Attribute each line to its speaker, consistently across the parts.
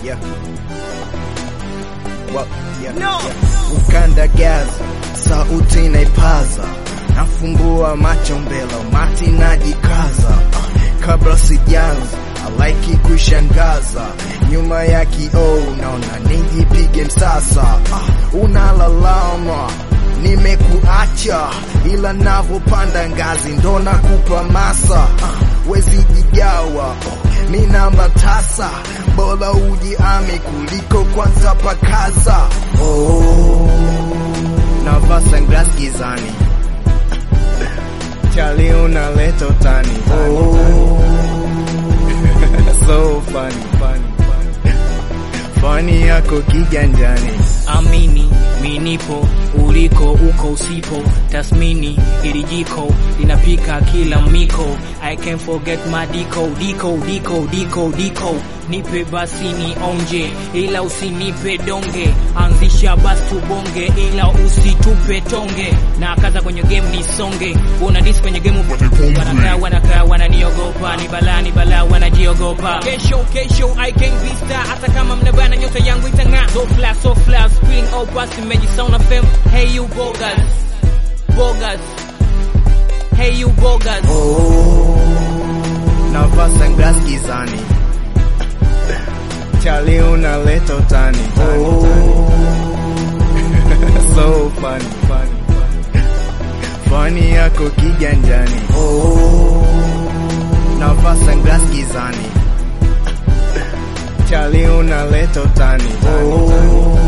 Speaker 1: yeah. Well, yeah, no. yeah. Ukandagaza sauti naipaza, nafumbua macho mbele, mati najikaza uh, kabla sijanza alaiki kushangaza nyuma ya kioo naona nijipige msasa uh, unalalama nimekuacha ila navopanda ngazi ndo nakupa masa uh, wezi jigawa uh, mi namba tasa bora ujiami kuliko kwanza pakaza oh, navaa sunglass gizani chali unaleta utani oh, so funny, funny, funny. Funny yako kiganjani
Speaker 2: amini minipo uliko uko usipo tasmini ili jiko linapika kila miko i can forget my diko diko diko diko diko nipe basi ni onje ila usinipe donge anzisha basi tubonge ila usitupe tonge na kaza kwenye game ni songe una dis kwenye game wanakaa wanakaa wananiogopa ni balaa ni balaa wanajiogopa kesho kesho i can be star hata kama mnabana nyota yangu itang'aa so flash so flash spilling all past meji sound fm hey you bogas bogas hey you bogas
Speaker 1: oh, navaa sunglass gizani chali unaleta utani oh, so funny, funny, funny. Funny yako kiganjani oh, navaa sunglass gizani chali unaleta utani oh,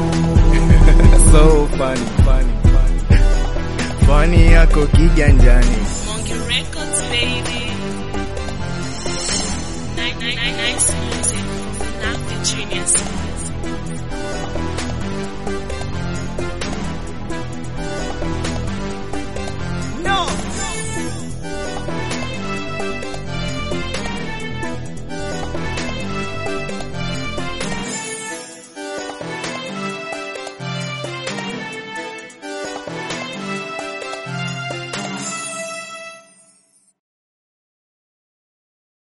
Speaker 1: so funny, funny, funny. Funny yako kiganjani
Speaker 3: Monkey Records, baby. Night, night, night, night, music. Not the genius.